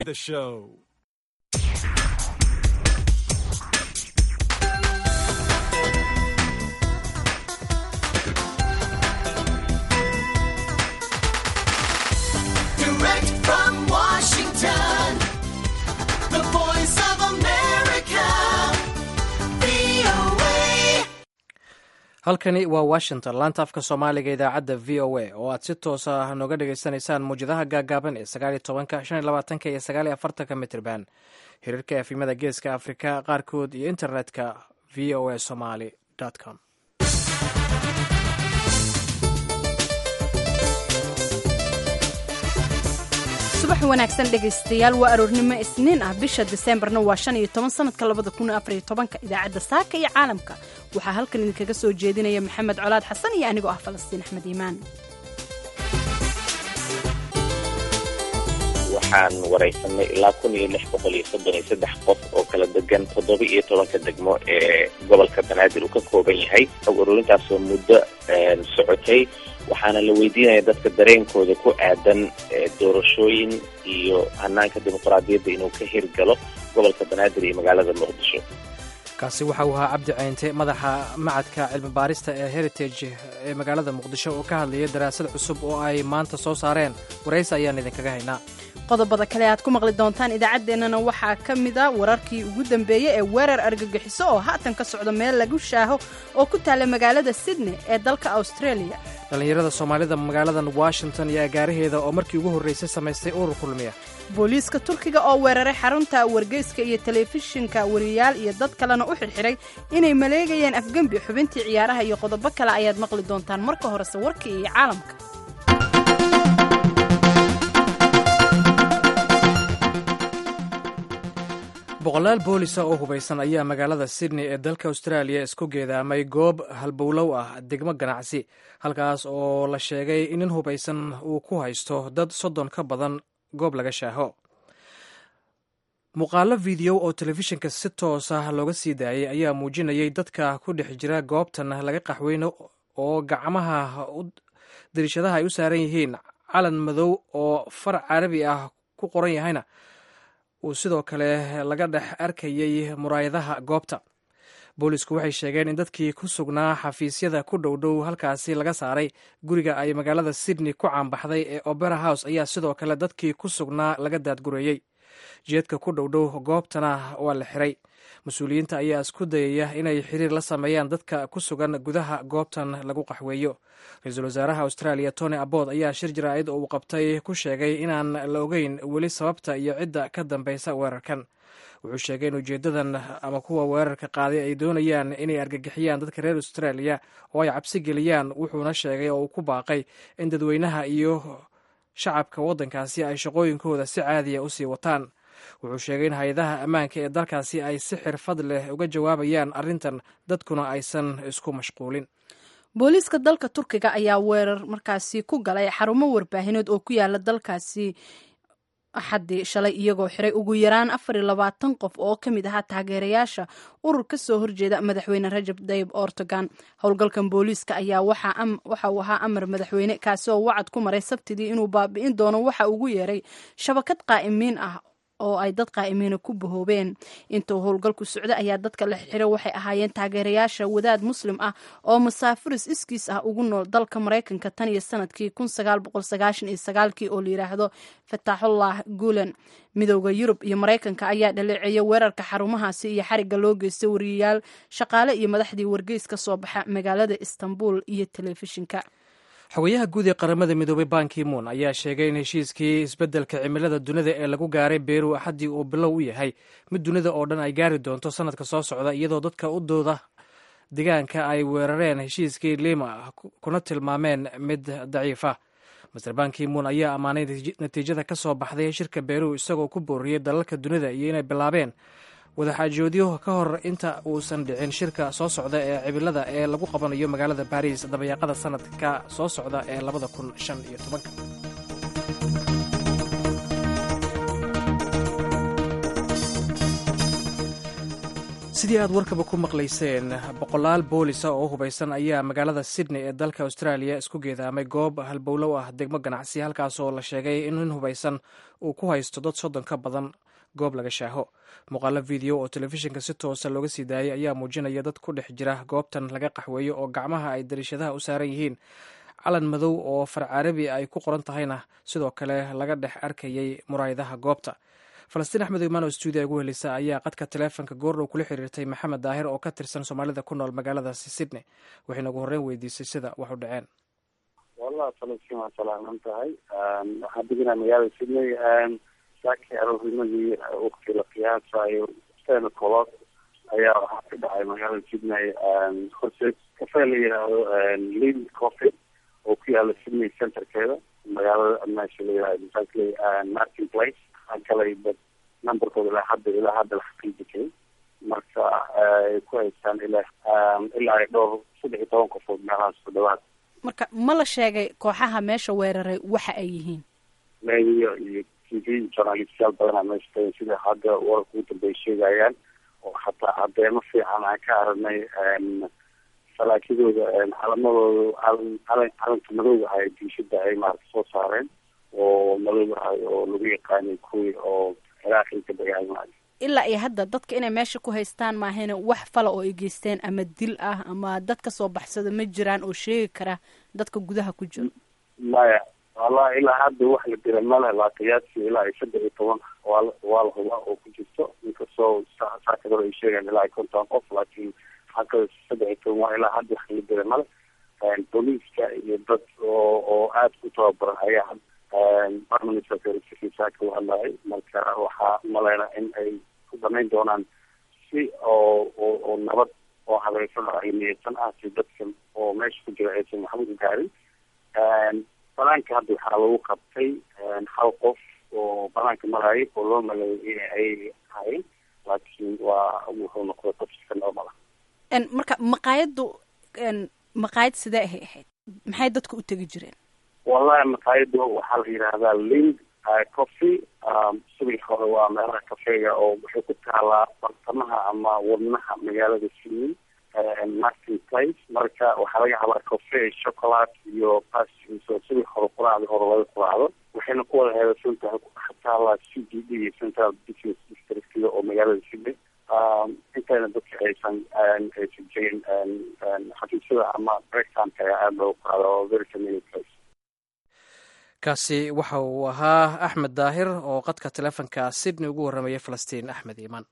The show. Direct from Washington, the voice of America, VOA. halkani waa washington laanta afka soomaaliga idaacadda v o a oo aad si toos ah nooga dhagaysanaysaan muwjadaha gaagaaban ee sagaal iyo tobanka shan iyo labaatanka iyo sagaal iyo afartanka mitrban xiriirka efimada geeska afrika qaarkood iyo internetka v o a somaly com subax wanaagsan dhegaystayaal waa aroornimo isniin ah bisha diseembarna waa shan iyo toban sanadka labada kun afar iyo tobanka idaacadda saaka iyo caalamka waxaa halkan idinkaga soo jeedinaya maxamed colaad xasan iyo anigoo ah falastiin axmed iimaan waxaan waraysanay ilaa kun iyo lix boqol iyo soddon iyo saddex qof oo kala degan toddoba iyo tobanka degmo ee gobolka banaadir uu ka kooban yahay xog ururintaasoo muddo socotay waxaana la weydiinaya dadka dareenkooda ku aadan doorashooyin iyo hanaanka dimuqraadiyadda inuu ka hirgalo gobolka banaadir iyo magaalada muqdisho kaasi waxa uu ahaa cabdi ceynte madaxa macadka cilmi baarista ee heritage ee magaalada muqdisho oo ka hadlayay daraasad cusub oo ay maanta soo saareen waraysi ayaan idinkaga haynaa qodobada kale aad ku maqli doontaan idaacaddeenana waxaa ka mid a wararkii ugu dambeeyey ee weerar argagixiso oo haatan ka socda meel lagu shaaho oo ku taalla magaalada sydney ee dalka australia dhallinyarada soomaalida magaaladan washington iyo agaaraheeda oo markii ugu horreysay samaystay urur kulmiya booliiska turkiga oo weeraray xarunta wargeyska iyo telefishinka wariyaal iyo dad kalena u xidhxidhay inay maleegayeen afgembi xubintii ciyaaraha iyo qodobo kale ayaad maqli doontaan marka horese warkii iyo caalamka boqolaal boolisa oo hubaysan ayaa magaalada sydney ee dalka australia isku geedaamay goob halbowlow ah degmo ganacsi halkaas oo la sheegay in nin hubaysan uu ku haysto dad soddon ka badan goob laga shaaho muuqaalo video oo telefishinka si toos ah looga sii daayay ayaa muujinayay dadka ku dhex jira goobtan laga qaxweyno oo gacmaha dariishadaha ay u saaran yihiin calan madow oo far carabi ah ku qoran yahayna uu sidoo kale laga dhex arkayay muraayadaha goobta boolisku waxay sheegeen in dadkii ku sugnaa xafiisyada ku dhowdhow halkaasi laga saaray guriga ay magaalada sydney ku caanbaxday ee opera house ayaa sidoo kale dadkii ku sugnaa laga daadgureeyey jeedka ku dhowdhow goobtana waa la xiray mas-uuliyiinta ayaa isku dayaya inay xiriir la sameeyaan dadka ku sugan gudaha goobtan lagu qaxweeyo ra-iisul wasaaraha australia tony abbot ayaa shir jaraa'id oo uu qabtay ku sheegay inaan la ogeyn weli sababta iyo cidda ka dambeysa weerarkan wuxuu sheegay in ujeedadan ama kuwa weerarka qaaday ay doonayaan inay argagixiyaan dadka reer australia oo ay cabsi geliyaan wuxuuna sheegay oo uu ku baaqay in dadweynaha iyo shacabka waddankaasi ay shaqooyinkooda si caadiya usii wataan wuxuu sheegay in hay-adaha ammaanka ee dalkaasi ay si xirfad leh uga jawaabayaan arrintan dadkuna aysan isku mashquulin booliiska dalka turkiga ayaa weerar markaasi ku galay xarumo warbaahineed oo ku yaala dalkaasi axaddii shalay iyagoo xiray ugu yaraan afar iyo labaatan qof oo ka mid ahaa taageerayaasha urur ka soo horjeeda madaxweyne rajab dayib ortogan howlgalkan booliiska ayaa waxa uu ahaa amar madaxweyne kaasi oo wacad ku maray sabtidii inuu baabi'in doono waxa ugu yeeray shabakad qaa'imiin ah oo ay dad qaa'imiina ku bahoobeen intuu howlgalku socda ayaa dadka la xiro waxay ahaayeen taageerayaasha wadaad muslim ah oo masaafiris iskiis ah ugu nool dalka maraykanka tan iyo sanadkii kun sagaal boqol sagaashan iyo sagaalkii oo la yidhaahdo fataaxullah guulen midowda yurub iyo maraykanka ayaa dhaleeceeya weerarka xarumahaasi iyo xarigga loo geystay wariyayaal shaqaale iyo madaxdii wargeys ka soo baxa magaalada istanbul iyo telefishinka xogayaha guud ee qaramada midoobay banki moon ayaa sheegay in heshiiskii isbeddelka cimilada dunida ee lagu gaaray beru axaddii uu bilow u yahay mid dunida oo dhan ay gaari doonto sanadka soo socda iyadoo dadka u dooda degaanka ay weerareen heshiiskii lima kuna tilmaameen mid daciifa master banki moon ayaa ammaanay natiijada ka soo baxday shirka beru isagoo ku booriyey dalalka dunida iyo inay bilaabeen wadaxaajoodyo ka hor inta uusan dhicin shirka soo socda ee cimilada ee lagu qabanayo magaalada baris dabayaaqada sanadka soo socda ee labada kun shan iyo tobanka sidii aad warkaba ku maqlayseen boqolaal boolisa oo hubaysan ayaa magaalada sydney ee dalka australia isku geedaamay goob halbowlow ah degmo ganacsi halkaasoo la sheegay in nin hubaysan uu ku haysto dad soddon ka badan goob laga shaaho muuqaalo video oo telefishinka si toosa looga sii daayay ayaa muujinaya dad ku dhex jira goobtan laga qaxweeyo oo gacmaha ay dariishadaha u saaran yihiin calan madow oo far carabi ay ku qoran tahayna sidoo kale laga dhex arkayay muraayadaha goobta falastiin axmed imaan oo stuudiya ugu helisa ayaa qadka taleefonka goordhow kula xiriirtay maxamed daahir oo ka tirsan soomaalida ku nool magaaladaasi sydney waxayna ugu horreyn weydiisay sida wax u dhaceen wallahi falastiin waa salaaman tahay waxaan deganaa magaalada sydney saakii aroornimadii waqti la qiyaasayo ten o'clock ayaa waxaa ka dhacay magaalada sydney horse kafee la yidhaahdo lin coffee oo ku yaala sydney centerkeeda magaalada meesha la yidhahdo exactly martin place galay dad numberkooda ilaa hadda ilaa hadda la xaqiijikay marka ay ku haystaan ilaa ilaa ay dhowr saddex iyo toban qofood meelahaas ku dhawaad marka ma la sheegay kooxaha meesha weeraray waxa ay yihiin media iyo t v journalistyaal badanaa meesha tagan sida hadda wararka ugu dambeya sheegayaan oo xataa cadeemo fiican aan ka aragnay salaakidooda calamadooda calan calan calanka madowga ah ee diishada ay maarata soo saareen oo madow ah oo lagu yaqaanay kuwii oo ciraaqii ka dagaalmay ilaa iyo hadda dadka inay meesha ku haystaan maahayna wax fala oo ay geysteen ama dil ah ama dad ka soo baxsada ma jiraan oo sheegi kara dadka gudaha ku jiro maya wallahi ilaa hadda wax la dira male laa qiyaasi ilaa iyo saddex iyo toban waa waa la hubaa oo ku jirto inkastoo saakad hore ay sheegaan ilaa iyo konton qof laakiin xagga saddex iyo toban waa ilaa hadda wax la dira male booliiska iyo dad oo oo aada ku tababaran ayaa permanent secretary saaka u hadlayay marka waxaa maleyna in ay ku damayn doonaan si oo oo oo nabad oo habaysan oo cilmiyeysan ah si dadka oo meesha ku jira aysan waxba u gaarin banaanka hadda waxaa lagu qabtay hal qof oo banaanka marayay oo loo maleeyay in ay ahayn laakiin waa wuxuu noqday qof iska normal ah marka maqaayaddu maqaayad sidee ahay ahayd maxay dadku u tegi jireen wallahi maqaayada waxaa la yidhaahdaa lind coffee subax hore waa meelaha kafeega oo waxay ku taalaa bartamaha ama wadnaha magaalada sydney martin place marka waxaa laga habaa cofe chocolate iyo pastries oo subax hore quraacda hore laga quraacdo waxayna ku wada heedasan tahay ku taalaa c d d iyo central business districtga oo magaalada sydney intayna dadka aysan aysan jirin xafiisyada ama breaktimeka ayaa aada loogu qaada oo very familiar place kaasi waxa uu ahaa axmed daahir oo qadka taleefonka sydney ugu warramayay falastiin axmed iimaan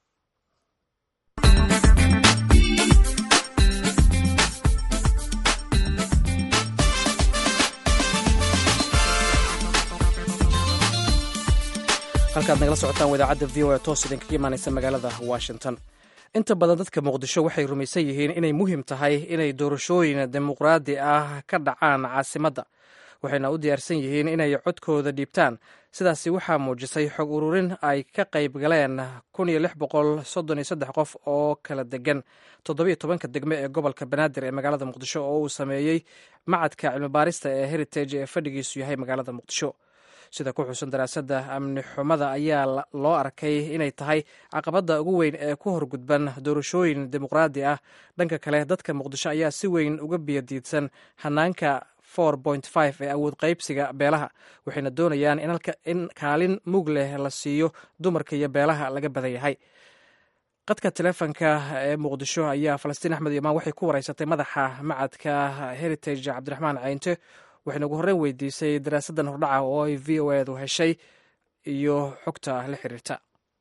halkaad nagala socotaan wadaacadda v o a toos idinkaga imaanaysa magaalada washington inta badan dadka muqdisho waxay rumaysan yihiin inay muhiim tahay inay doorashooyin dimuqraadi ah ka dhacaan caasimadda waxayna u diyaarsan yihiin inay codkooda dhiibtaan sidaasi waxaa muujisay xog ururin ay ka qayb galeen kun iyo lix boqol soddon iyo saddex qof oo kala degan toddobiyo tobanka degme ee gobolka banaadir ee magaalada muqdisho oo uu sameeyey macadka cilmibaarista ee heritage ee fadhigiisu yahay magaalada muqdisho sida ku xusan daraasadda amni xumada ayaa loo arkay inay tahay caqabadda ugu weyn ee ku horgudban doorashooyin dimuqraadi ah dhanka kale dadka muqdisho ayaa si weyn uga biyadiidsan hanaanka ee awood qaybsiga beelaha waxayna doonayaan in kaalin mug leh la siiyo dumarka iyo beelaha laga badan yahay qadka teleefonka ee muqdisho ayaa falastiin axmed imaan waxay ku wareysatay madaxa macadka heritage cabdiraxmaan caynte waxayna ugu horreyn weydiisay daraasaddan hordhaca oo ay v o edu heshay iyo xogta la xiriirta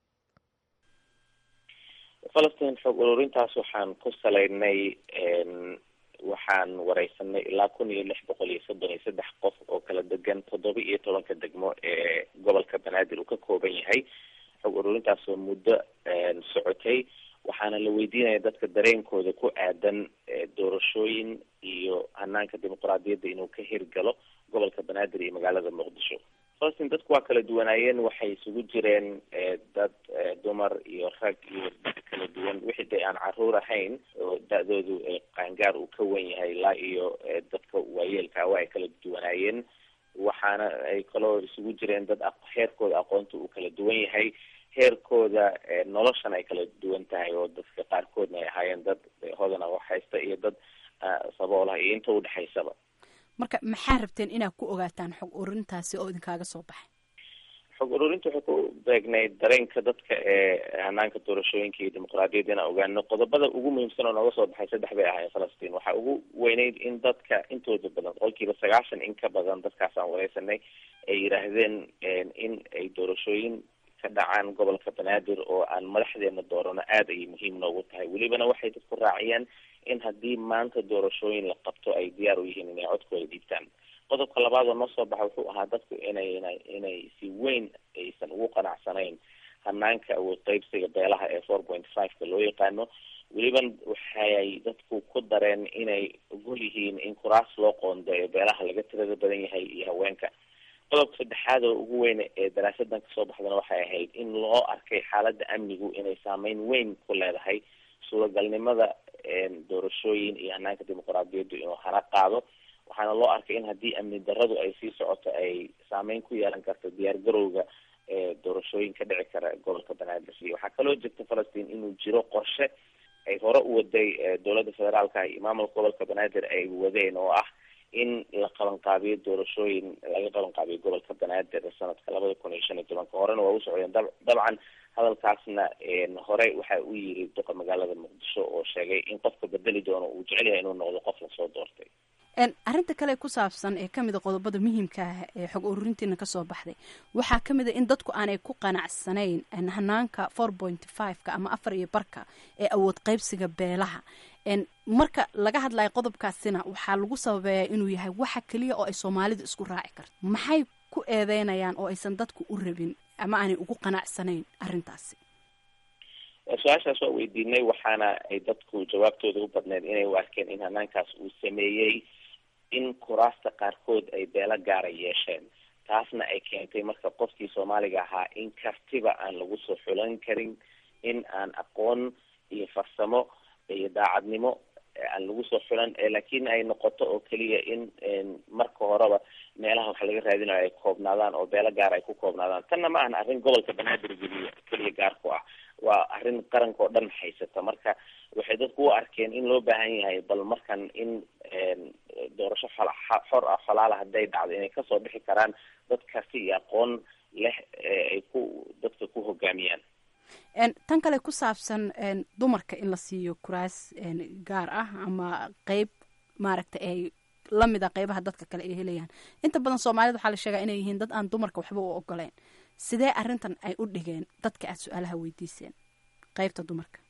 falastiin xog ururintaas waxaan ku salaynay waxaan wareysanay ilaa kun iyo lix boqol iyo soddon iyo saddex qof oo kala degan toddoba iyo tobanka degmo ee gobolka banaadir uu ka kooban yahay xog ururintaas oo muddo socotay waxaana la weydiinaya dadka dareenkooda ku aadan doorashooyin iyo hanaanka dimuqraadiyadda inuu ka hirgalo gobolka banaadir iyo magaalada muqdisho falastiin dadku waa kala duwanaayeen waxay isugu jireen dad dumar iyo rag iyo dad kala duwan wixii de aan caruur ahayn oo da-doodu qaangaar uu ka wen yahay ilaa iyo dadka waayeelka waa ay kala duwanaayeen waxaana ay kaloo isugu jireen dad heerkooda aqoonta uu kala duwan yahay heerkooda noloshan ay kala duwan tahay oo dadka qaarkoodna ay ahaayeen dad hodana wax haysta iyo dad saboolaha iyo inta udhexaysaba marka maxaa rabteen inaad ku ogaataan xog ururintaasi oo idinkaaga soo baxay xog ururinta waxay ku beegnay dareenka dadka ee hanaanka doorashooyinka iyo dimuqraadiyadda inaan ogaano qodobada ugu muhiimsan oo nooga soo baxay saddex bay ahaayeen falastiin waxaa ugu weyneyd in dadka intooda badan boqolkiiba sagaashan in ka badan dadkaas aan wareysanay ay yidhaahdeen in ay doorashooyin ka dhacaan gobolka banaadir oo aan madaxdeena doorano aada ayay muhiim noogu tahay welibana waxay dadku raaciyeen in haddii maanta doorashooyin la qabto ay diyaar u yihiin inay codkooda dhiibtaan qodobka labaad oo noo soo baxa wuxuu ahaa dadku inay inay si weyn aysan ugu qanacsanayn hanaanka awood qeybsiga beelaha ee four point five-ka loo yaqaano weliban waxay dadku ku dareen inay ogol yihiin in kuraas loo qoondeeyo beelaha laga tirada badan yahay iyo haweenka qodobka saddexaad oo ugu weyn ee daraasadan kasoo baxdana waxay ahayd in loo arkay xaaladda amnigu inay saameyn weyn ku leedahay suuragalnimada doorashooyin iyo hanaanka dimuqraadiyaddu inuu hana qaado waxaana loo arkay in haddii amni daradu ay sii socoto ay saameyn ku yeelan karto diyaar garowga doorashooyin ka dhici kara gobolka banaadir iyo waxaa kaloo jirta falastiin inuu jiro qorshe ay hore u waday dowladda federaalka iyo maamulka gobolka banaadir ay wadeen oo ah in la qabanqaabiyo doorashooyin laga qabanqaabiyo gobolka banaadir sanadka labada kun iyo shan iyo tobanka horena waa u socdeen dab dabcan hadalkaasna hore waxa uu yiri duqa magaalada muqdisho oo sheegay in qofka bedeli doono uu jecel yahay inuu noqdo qof lasoo doortay arrinta kale ku saabsan ee kamid a qodobada muhiimka ah ee xog ururintiina kasoo baxday waxaa kamid a in dadku aanay ku qanacsanayn hanaanka four point five-ka ama afar iyo barka ee awood qeybsiga beelaha marka laga hadlayo qodobkaasina waxaa lagu sababeeyaa inuu yahay waxa keliya oo ay soomaalidu isku raaci karto maxay ku eedeynayaan oo aysan dadku u rabin ama aanay ugu qanacsanayn arrintaasi su-aashaas waa weydiinay waxaana ay dadku jawaabtooda u badneed inay u arkeen in hanaankaas uu sameeyey in kuraasta qaarkood ay beelo gaara yeesheen taasna ay keentay marka qofkii soomaaliga ahaa in kartiba aan lagu soo xulan karin in aan aqoon iyo farsamo iyo daacadnimo aan lagu soo xulan laakiin ay noqoto oo keliya in marka horeba meelaha wax laga raadinayo ay koobnaadaan oo beelo gaar ay ku koobnaadaan tanna ma ahan arrin gobolka banaadir geliya keliya gaar ku ah waa arrin qaranka oo dhan haysata marka waxay dadku u arkeen in loo baahan yahay bal markan in doorasho xor ah xolaala hadday dhacdo inay kasoo bixi karaan dad karti iyo aqoon leh ay ku dadka ku hogaamiyaan tan kale ku saabsan dumarka in la siiyo kuraas gaar ah ama qeyb maaragta ay lamid a qeybaha dadka kale ay helayaan inta badan soomaalida waxaa la sheegaa inay yihiin dad aan dumarka waxba u ogoleyn sidee arrintan ay u dhigeen dadka aada su-aalaha weydiiseen qeybta dumarka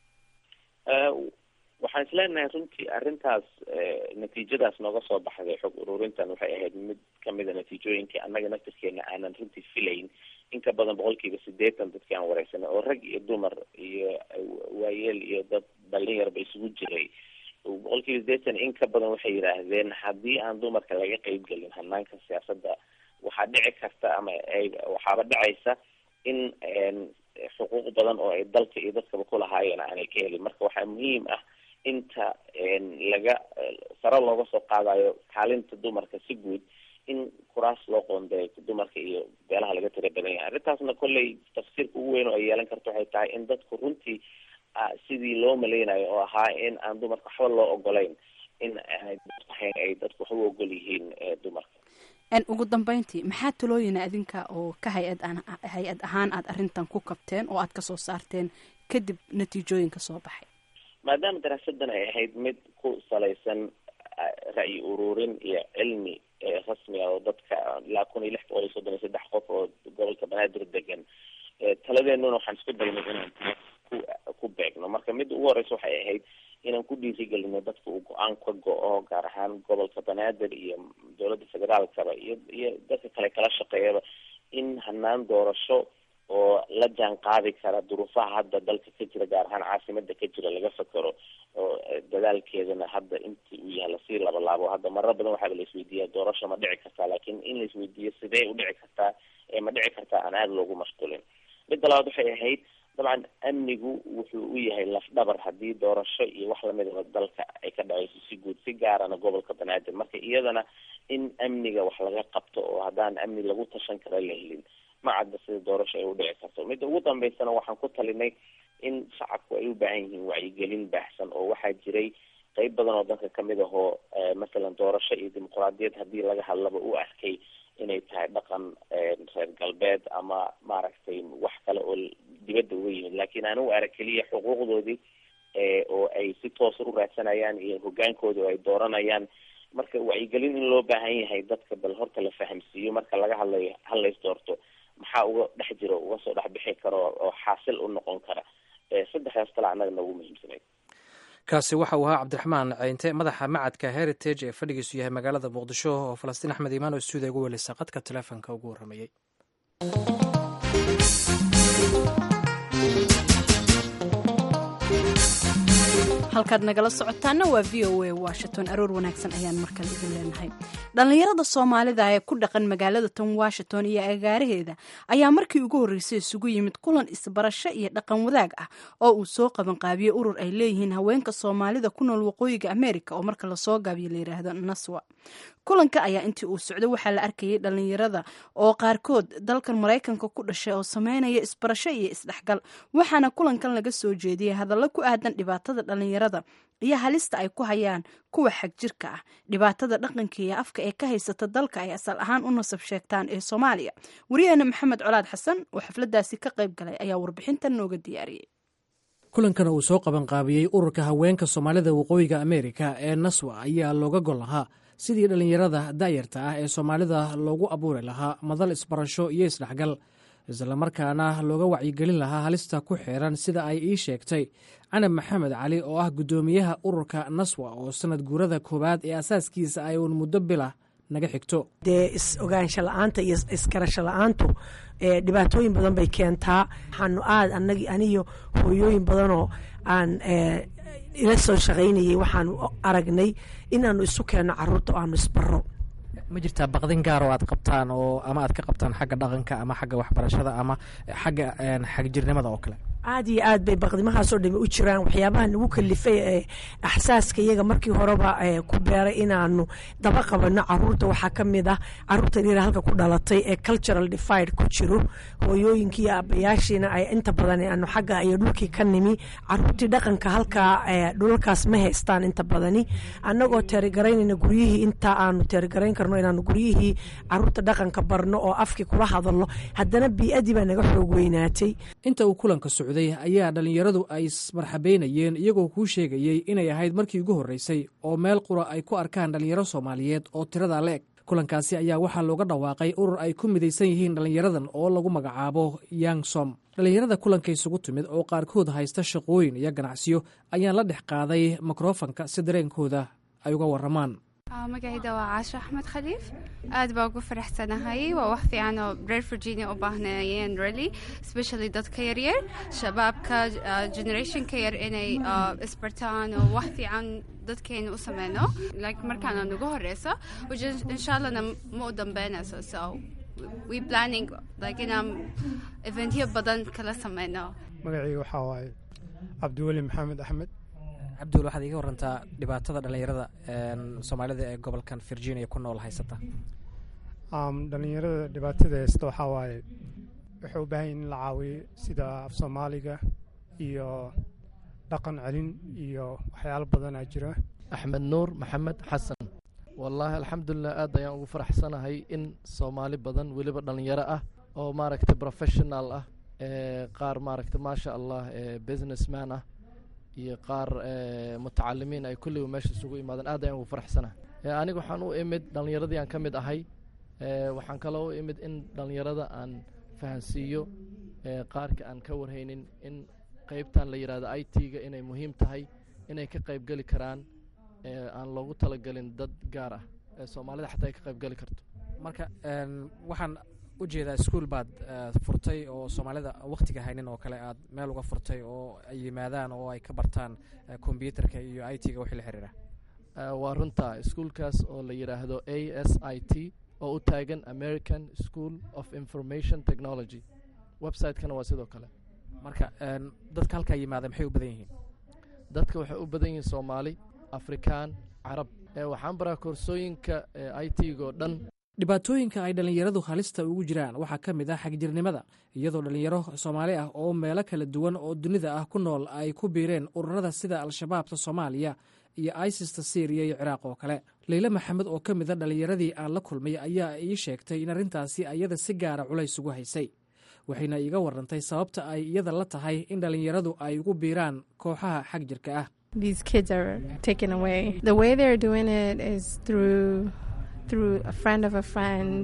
waxaan isleenahay runtii arrintaas natiijadaas nooga soo baxday xog ururintan waxay ahayd mid kamida natiijooyinkii annaga naftirkeena aanan runtii filayn in ka badan boqolkiiba sideetan dadkii aan wareysanay oo rag iyo dumar iyo waayeel iyo dad dhalinyarba isugu jiray boqolkiiba sideetan in ka badan waxay yidhaahdeen haddii aan dumarka laga qeyb gelin hanaanka siyaasadda waxaa dhici karta ama ay waxaaba dhacaysa in xuquuq badan oo ay dalka iyo dadkaba kulahaayeen aanay ka helin marka waxaa muhiim ah inta laga sare looga soo qaadayo kaalinta dumarka si guud in kuraas loo qoondeeyo dumarka iyo beelaha laga tira badan yahay arrintaasna kolley tafsiirka ugu weyn oo ay yeelan karto waxay tahay in dadku runtii sidii loo maleynayo oo ahaa in aan dumarka waxba loo ogolayn in ay dadku waxba ogol yihiin dumarka ugu dambeyntii maxaa talooyina adinka oo ka hay-ad hay-ad ahaan aada arrintan ku kabteen oo aada kasoo saarteen kadib natiijooyinka soo baxay maadaama daraasadan ay ahayd mid ku salaysan ra'yi ururin iyo cilmi rasmi ah oo dadka ilaa kun iyo lix boqol iyo soddon iyo saddex qof oo gobolka banaadir degan taladeenuna waxaan isku daynay inaan ku ku beegno marka midda ugu horeysa waxay ahayd inaan ku dhiirigelino dadka uu go-aan ka go-o gaar ahaan gobolka banaadir iyo dowladda federaalkaba iyo iyo dadka kale kala shaqeeyaba in hanaan doorasho oo la jaan qaadi kara duruufaha hadda dalka ka jira gaar ahaan caasimada ka jira laga fakero oo dadaalkeedana hadda intii uu yahay lasii labalaabo hadda marar badan waxaaba la isweydiiya doorasho ma dhici kartaa laakiin in la isweydiiyo sidee u dhici kartaa ee ma dhici kartaa aan aada loogu mashquulin midda labaad waxay ahayd dabcan amnigu wuxuu u yahay lafdhabar haddii doorasho iyo wax lamidaba dalka ay ka dhaceyso si guud si gaarana gobolka banaadir marka iyadana in amniga wax laga qabto oo haddaan amni lagu tashan kara la helin ma cadda sida doorasho ay u dhici karto midda ugu dambeysana waxaan ku talinay in shacabku ay u baahan yihiin wacyigelin baahsan oo waxaa jiray qeyb badan oo dalka kamid ahoo masalan doorasho iyo dimuqraadiyad haddii laga hadlaba u arkay inay tahay dhaqan reer galbeed ama maaragtay wax kale oo dibadda uga yimid laakiin aan u arag keliya xuquuqdoodii oo ay si toosa u raadsanayaan iyo hogaankooda oo ay dooranayaan marka wacyigelin in loo baahan yahay dadka bal horta la fahamsiiyo marka laga hadlayo halays doorto maxaa uga dhex jiro uga soo dhex bixi karo oo xaasil u noqon kara saddexdaas kale annaga noogu muhiimsanayd kaasi waxa uu ahaa cabdiraxmaan ceynte madaxa macadka heritage ee fadhigiisu yahay magaalada muqdisho oo falastiin axmed iimaan oo stuudiya ugu welisa qadka teleefonka ugu warramayey halkaad nagala socotaana waa v o a washington aroor wanaagsan ayaan markale idin leenahay dhallinyarada soomaalida ee ku dhaqan magaalada tan washington iyo agaaraheeda ayaa markii ugu horreysay isugu yimid kulan isbarasho iyo dhaqan wadaag ah oo uu soo qabanqaabiyey urur ay leeyihiin haweenka soomaalida ku nool waqooyiga america oo marka lasoo gaabiyo layidhaahdo naswa kulanka ayaa intii uu socday waxaa la arkayay dhallinyarada oo qaarkood dalkan maraykanka ku dhashay oo sameynaya isbarasho iyo isdhexgal waxaana kulankan laga soo jeediyey hadallo ku aadan dhibaatada dhallinyarada iyo halista ay ku hayaan kuwa xag jirka ah dhibaatada dhaqanka iyo afka ee ka haysata dalka ay asal ahaan u nasab sheegtaan ee soomaaliya wariyaheena maxamed colaad xasan oo xafladaasi ka qayb galay ayaa warbixintan nooga diyaariyey kulankan uu soo qabanqaabiyey ururka haweenka soomaalida waqooyiga amerika ee naswa ayaa looga gol lahaa sidii dhallinyarada da'yarta ah ee soomaalida loogu abuuri lahaa madal isbarasho iyo isdhexgal islamarkaana looga wacyigelin lahaa halista ku xiran sida ay ii sheegtay canab maxamed cali oo ah guddoomiyaha ururka naswa oo sanad guurada koowaad ee asaaskiisa ay uun muddo bilah naga xigto dee is-ogaansho la-aanta iyo iskarasho la-aantu dhibaatooyin badan bay keentaa waxaanu aad anagi aniyo hooyooyin badanoo aan ila soo shaqaynayay waxaanu aragnay inaanu isu keenno caruurta oo aanu isbaro ma jirtaa baqdin gaar oo aad qabtaan oo ama aad ka qabtaan xagga dhaqanka ama xagga waxbarashada ama xagga xagjirnimada oo kale aad iyo aad bay baqdimahaasoo dhami u jiraan waxyaabaha nagu kalifay ee axsaaska iyaga markii horeba ku beeray inaanu daba qabanno caruurta waxaa ka mid ah caruurtan yara halka ku dhalatay ee cultural divide ku jiro hooyooyinkii iyo aabbayaashiina ay inta badan aanu xagga iyo dhulkii ka nimi caruurtii dhaqanka halkaa dhulalkaas ma haystaan inta badani annagoo teerigaraynayna guryihii intaa aanu teerigarayn karno inaanu guryihii caruurta dhaqanka barno oo afkii kula hadalno haddana bii-adii baa naga xoog weynaatay inta uu kulanka socday ayaa dhallinyaradu ay ismarxabeynayeen iyagoo kuu sheegayey inay ahayd markii ugu horreysay oo meel qura ay ku arkaan dhallinyaro soomaaliyeed oo tirada la eg kulankaasi ayaa waxaa looga dhawaaqay urur ay ku midaysan yihiin dhallinyaradan oo lagu magacaabo yangsom dhallinyarada kulanka isugu timid oo qaarkood haysta shaqooyin iyo ganacsiyo ayaan la dhex qaaday mikrofanka si dareenkooda ay uga warramaan magacayda waa caasho axmed khaliif aad baa ugu faraxsanahay waa wax fiican oo reer virginia u baahnayeen really especially dadka yaryar shabaabka generationka yar inay isbartaan oo wax fiican dadkeena u sameyno like markaana nagu horeyso which insha allahna ma u dambeynayso so we planning like inaan eventyo badan kala sameyno magacayga waxaa waaye cabdiweli maxamed axmed cabdiwel waxaad iiga warantaa dhibaatada dhallinyarada soomaalida ee gobolkan virginia ku nool haysata dhallinyarada dhibaatada haysta waxaa waaye waxay u baahan yihin in la caawiyo sida af soomaaliga iyo dhaqan celin iyo waxyaalo badanaa jira axmed nuur maxamed xasan wallaahi alxamdulilah aad ayaan ugu faraxsanahay in soomaali badan weliba dhallinyaro ah oo maaragtay professional ah qaar maaragtay maasha allah businessman ah iyo qaar mutacalimiin ay kulliba meesha isugu imaadeen aad ayaan ugu faraxsanahay aniga waxaan u imid dhallinyaradii aan ka mid ahay waxaan kaloo u imid in dhallinyarada aan fahansiiyo qaarka aan ka warhaynin in qeybtan la yidhahdo i t-ga inay muhiim tahay inay ka qaybgeli karaan aan loogu talagelin dad gaar ah ee soomaalida xataa ay ka qaybgeli karto marka waxaan u jeedaa iskuol baad furtay oo soomaalida wakhtiga haynin oo kale aad meel uga furtay oo ay yimaadaan oo ay ka bartaan kombyuutarka iyo i t-ga wixii la xiriira waa runta iskuolkaas oo la yidhaahdo a s i t oo u taagan american school of information technology website-kana waa sidoo kale marka dadka halkaa yimaada maxay u badan yihiin dadka waxay u badan yihiin soomaali afrikaan carab waxaan baraa koorsooyinka i t-ga oo dhan dhibaatooyinka ay dhallinyaradu halista ugu jiraan waxaa ka mid ah xagjirnimada iyadoo dhallinyaro soomaali ah oo meelo kala duwan oo dunida ah ku nool ay ku biireen ururada sida al-shabaabta soomaaliya iyo isista syriya iyo ciraaq oo kale leyle maxamed oo ka mid a dhallinyaradii aan la kulmay ayaa ii sheegtay in arrintaasi iyada si gaara culays ugu haysay waxayna iiga warantay sababta ay iyada la tahay in dhallinyaradu ay ugu biiraan kooxaha xag jirka ah these kids are taken away. The way they're doing it is through through a friend of a friend,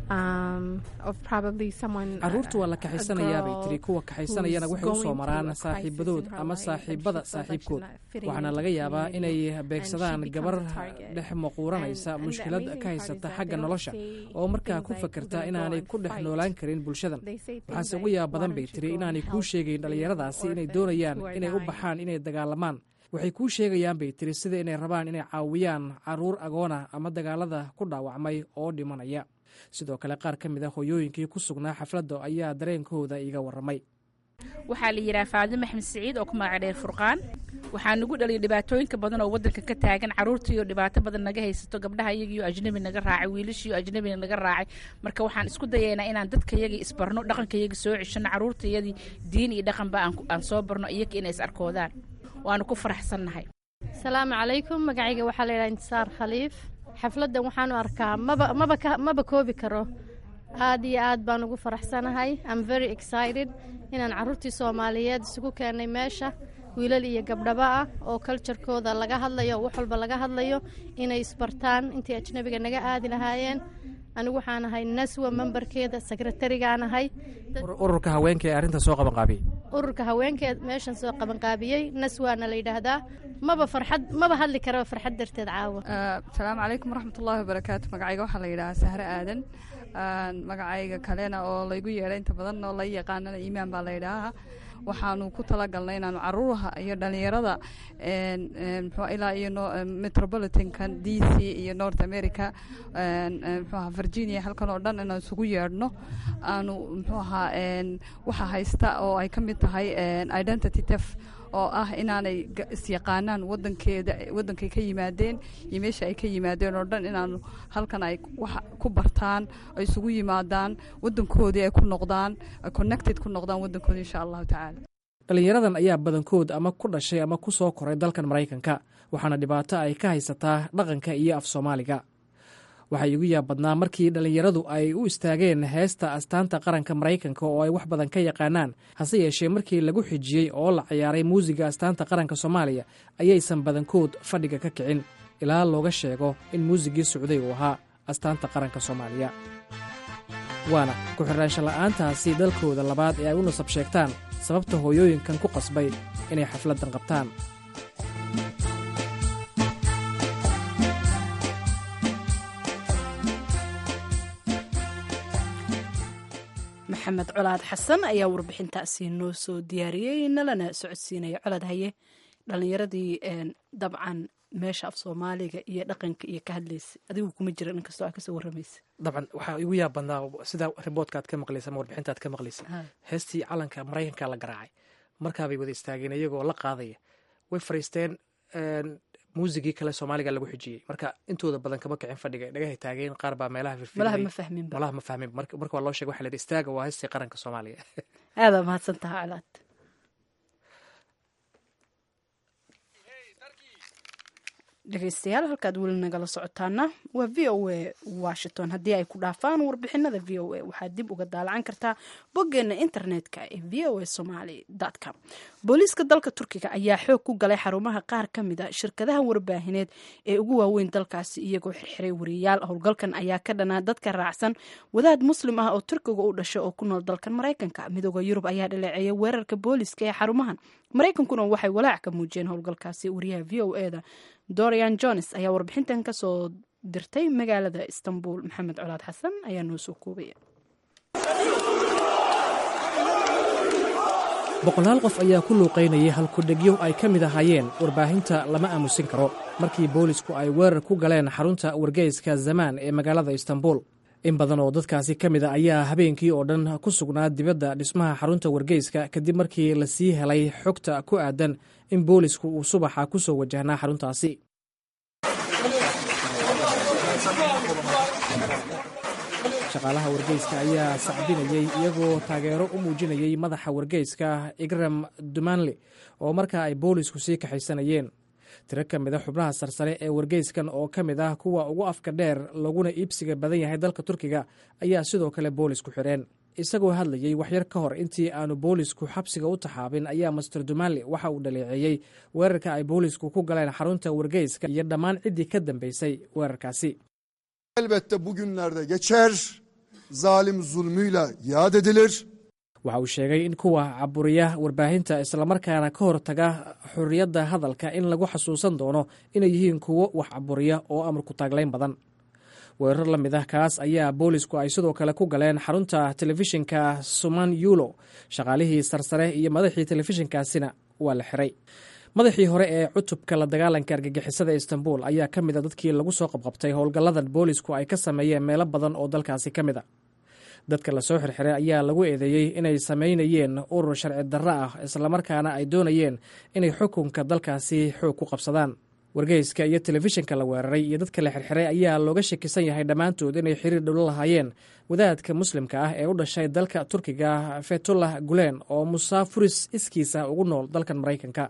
um, of probably someone. carruurta waa la kaxaysanayaa bay tiri kuwa kaxaysanayana waxay u soo maraan saaxiibadood ama saaxiibada saaxiibkood waxaana laga yaabaa inay beegsadaan gabar dhex maquuranaysa mushkilad ka haysata xagga nolosha oo markaa ku fakerta inaanay ku dhex noolaan karin bulshadan waxaase ugu yaab badan bay tiri inaanay kuu sheegayn dhallinyaradaasi inay doonayaan inay u baxaan inay dagaalamaan waxay kuu sheegayaan bay tiri sida inay rabaan inay caawiyaan caruur agoona ama dagaalada ku dhaawacmay oo dhimanaya sidoo kale qaar ka mid a hoyooyinkii ku sugnaa xafladda ayaa dareenkooda iiga warramay waxaa la yidhaha faadimo maxmed siciid oo ku magaca dheer furqaan waxaa nagu dhaliyay dhibaatooyinka badan oo waddanka ka taagan carruurtiiyo dhibaato badan naga haysato gabdhaha iyagiyo ajnabi naga raacay wiilashiiyo ajnabi naga raacay marka waxaan isku dayaynaa inaan dadka yagii isbarno dhaqanka yagii soo ceshano carruurtayadii diin iyo dhaqanba aan soo barno iyaga inay is arkoodaan waanu ku faraxsannahay asalaamu calaykum magacayga waxaa la yidhaha intisaar khaliif xafladdan waxaanu arkaa maba maba ka maba koobi karo aad iyo aad baan ugu faraxsanahay am very excited inaan carruurtii soomaaliyeed isugu keennay meesha wiilal iyo gabdhaba ah oo kaljarkooda laga hadlayo wax walba laga hadlayo inay isbartaan intii ajnabiga naga aadi lahaayeen anigu waxaan ahay naswa membarkeeda sekretarigaan ahay ururka haweenka ee arrinta soo qabanqaabiyey ururka haweenkeed meeshan soo qabanqaabiyey naswaana la yidhaahdaa maba farxad maba hadli karaba farxad darteed caawa asalaamu calaykum waraxmatullaahi wabarakaatu magacayga waxaa la yidhahaa sahre aadan magacayga kalena oo laygu yeedhay inta badan oo la yaqaanana iimaan baa la yidhaahaa waxaanu ku talagalnay inaanu caruuraha iyo dhalinyarada mxua ilaa iyo metropolitankan d c iyo north america mxuaha virginia halkan oo dhan inaan isugu yeedhno aanu mxuu ahaa waxa haysta oo ay ka mid tahay identity tef oo ah inaanay isyaqaanaan wadankeeda wadankay ka yimaadeen iyo meesha ay ka yimaadeen oo dhan inaanu halkan ay wax ku bartaan ay isugu yimaadaan wadankoodii ay ku noqdaan ay connected ku noqdaan wadankoodi insha allahu tacaala dhallinyaradan ayaa badankood ama ku dhashay ama ku soo koray dalkan maraykanka waxaana dhibaato ay ka haysataa dhaqanka iyo af soomaaliga waxaa igu yaab badnaa markii dhallinyaradu ay u istaageen heesta astaanta qaranka maraykanka oo ay wax badan ka yaqaanaan hase yeeshee markii lagu xijiyey oo la ciyaaray muusiga astaanta qaranka soomaaliya ayaysan badankood fadhiga ka kicin ilaa looga sheego in muusigii socday uu ahaa astaanta qaranka soomaaliya waana ku-xiraansho la'aantaasi dalkooda labaad ee ay u nasab sheegtaan sababta hooyooyinkan ku qasbay inay xafladdan qabtaan maxamed colaad xasan ayaa warbixintaasi noo soo diyaariyey nalana socodsiinaya colaad haye dhalinyaradii dabcan meesha af soomaaliga iyo dhaqanka iyo ka hadlaysa adigu kuma jira inkastoo aa kasoo waramaysa dabcan waxaa igu yaab badnaa sida riboodka aad ka maqlaysa ama warbixinta aad ka maqlaysa heestii calanka maraykanka la garaacay markaabay wada istaageen iyagoo la qaadaya way fariisteen muusigii kale soomaaliga lagu xijiyey marka intooda badan kama kicin fadhiga dhagahay taageen qaar baa meelaha malaha ma fahmin malaha ma fahmin marka waa loo sheeg waxa la yidhi istaaga waa heestii qaranka soomaaliya aadaa mahadsan taha colaad dhegeystayaal halkaad weli nagala socotaana waa v o a washington haddii ay ku dhaafaan warbixinada v o a waxaad dib uga daalacan kartaa boggeena internetka ee v o a somaly com booliiska dalka turkiga ayaa xoog ku galay xarumaha qaar ka mid a shirkadaha warbaahineed ee ugu waaweyn dalkaasi iyagoo xirxiray wariyayaal howlgalkan ayaa ka dhanaa dadka raacsan wadaad muslim ah oo turkiga u dhashay oo ku nool dalkan maraykanka midooda yurub ayaa dhaleeceeyay weerarka booliiska ee xarumahan maraykankuna waxay walaac ka muujiyeen howlgalkaasi wariyaha v o e da dorian jones ayaa warbixintan ka soo dirtay magaalada istanbul maxamed colaad xasan ayaa noo soo koobaya boqolaal qof ayaa ku luuqaynayay halkudhegyo ay ka mid ahaayeen warbaahinta lama aamusin karo markii boolisku ay weerar ku galeen xarunta wargeyska zamaan ee magaalada istanbul in badan oo dadkaasi ka mid a ayaa habeenkii oo dhan ku sugnaa dibadda dhismaha xarunta wargeyska kadib markii la sii helay xogta ku aadan in boolisku uu subaxa ku soo wajahnaa xaruntaasi shaqaalaha wargeyska ayaa sacbinayey iyagoo taageero u muujinayey madaxa wargeyska igram dumanli oo markaa ay boolisku sii kaxaysanayeen tiro ka mid a xubnaha sarsare ee wargeyskan oo ka mid ah kuwa ugu afka dheer laguna iibsiga badan yahay dalka turkiga ayaa sidoo kale boolisku xidheen isagoo hadlayey waxyar ka hor intii aanu boolisku xabsiga u taxaabin ayaa master dumanli waxa uu dhaleeceeyey weerarka ay boolisku ku galeen xarunta wargeyska iyo dhammaan ciddii ka dambeysay weerarkaasi Elbette bugünlerde geçer, zalim zulmüyle yad edilir. waxa uu sheegay in kuwa caburiya warbaahinta islamarkaana ka hortaga xorriyadda hadalka in lagu xasuusan doono inay yihiin kuwo wax caburiya oo amarku taaglayn badan weerar la mid ah kaas ayaa boolisku ay sidoo kale ku galeen xarunta telefishinka suman yulo shaqaalihii sarsare iyo madaxii telefishinkaasina waa la xiray madaxii hore ee cutubka la dagaalanka argagixisada istanbul ayaa ka mid a dadkii lagu soo qabqabtay howlgalladan boolisku ay ka sameeyeen meelo badan oo dalkaasi ka mid a dadka lasoo xirxiray ayaa lagu eedeeyey inay samaynayeen urur sharci darro ah islamarkaana ay doonayeen inay xukunka dalkaasi xoog ku qabsadaan wargeyska iyo telefishinka la weeraray iyo dadka la xirxiray ayaa looga shakisan yahay dhammaantood inay xiriir dhowlo lahaayeen wadaadka muslimka ah ee u dhashay dalka turkiga fetullah gulen oo musaafuris iskiisa ugu nool dalkan maraykanka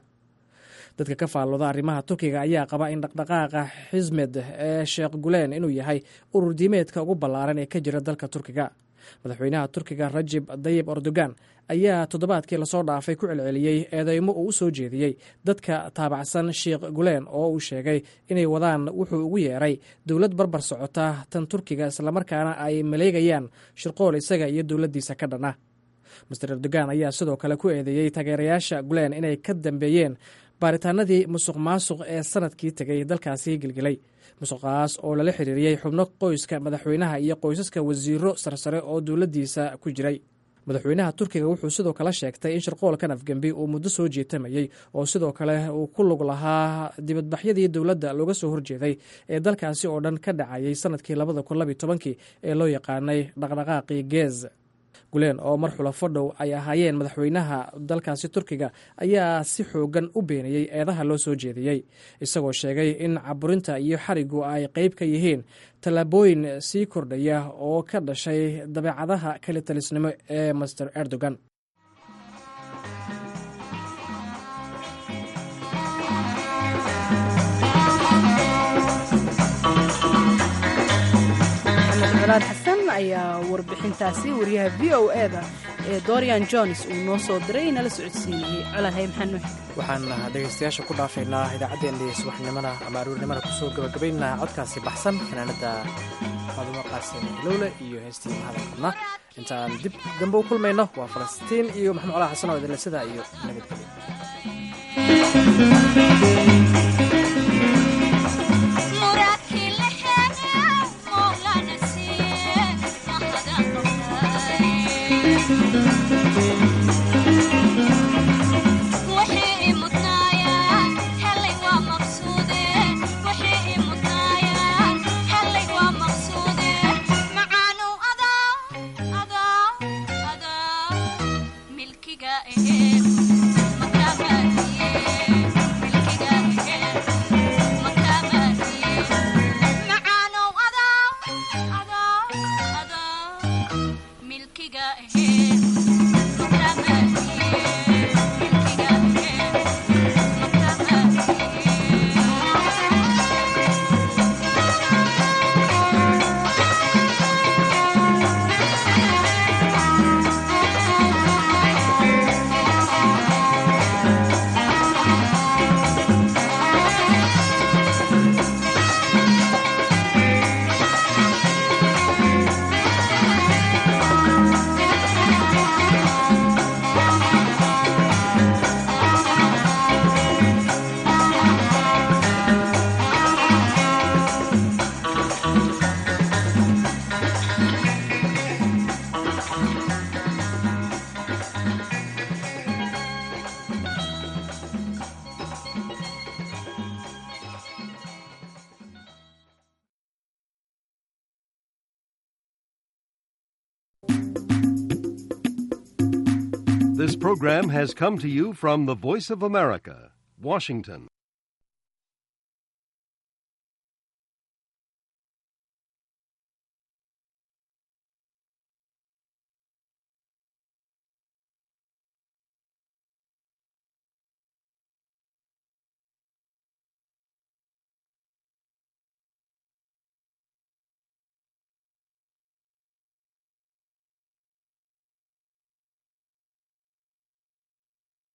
dadka ka faallooda arrimaha turkiga ayaa qaba in dhaqdhaqaaqa xismed ee sheekh gulen inuu yahay urur diimeedka ugu ballaaran ee ka jira dalka turkiga madaxweynaha turkiga rajib dayib erdogan ayaa toddobaadkii lasoo dhaafay ku celceliyey eedeymo uu u soo jeediyey dadka taabacsan sheikh gulen oo uu sheegay inay wadaan wuxuu ugu yeeray dowlad barbar socota tan turkiga islamarkaana ay maleegayaan shirqool isaga iyo dowladdiisa ka dhan ah master erdogan ayaa sidoo kale ku eedeeyey taageerayaasha gulen inay ka dambeeyeen baaritaanadii musuq maasuq ee sanadkii tegay dalkaasi gelgelay musuqaas oo lala xiriiriyey xubno qoyska madaxweynaha iyo qoysaska wasiiro sarsare oo dowladdiisa ku jiray madaxweynaha turkiga wuxuu sidoo kale sheegtay in shirqoolkan afgembi uu muddo soo jeetamayey oo sidoo kale uu ku lug lahaa dibadbaxyadii dowladda looga soo horjeeday ee dalkaasi oo dhan ka dhacayay sanadkii labada kun labiy tobankii ee loo yaqaanay dhaqdhaqaaqii geez gulen oo mar xulafo dhow ay ahaayeen madaxweynaha dalkaasi turkiga ayaa si xoogan u beeniyey eedaha loo soo jeediyey isagoo sheegay in caburinta iyo xarigu ay qeyb ka yihiin tallaabooyin sii kordhaya oo ka dhashay dabeecadaha kali talisnimo ee master erdogan colaad xasan ayaa warbixintaasi wariyaha v o eda ee dorian jones uu noo soo diray nala socodsiinayey colaadhay maxaa noo xigay waxaan dhegaystayaasha ku dhaafaynaa idaacaddeenii subaxnimada ama aruurnimada kusoo gabagabaynaa codkaasi baxsan fanaanada faadumo qaasim lowle iyo heestii mahadalkadna intaan dib dambe u kulmayno waa falastiin iyo maxamed colaa xasan oo idinle sidaa iyo nabadgelyo This program has come to you from the Voice of America, Washington.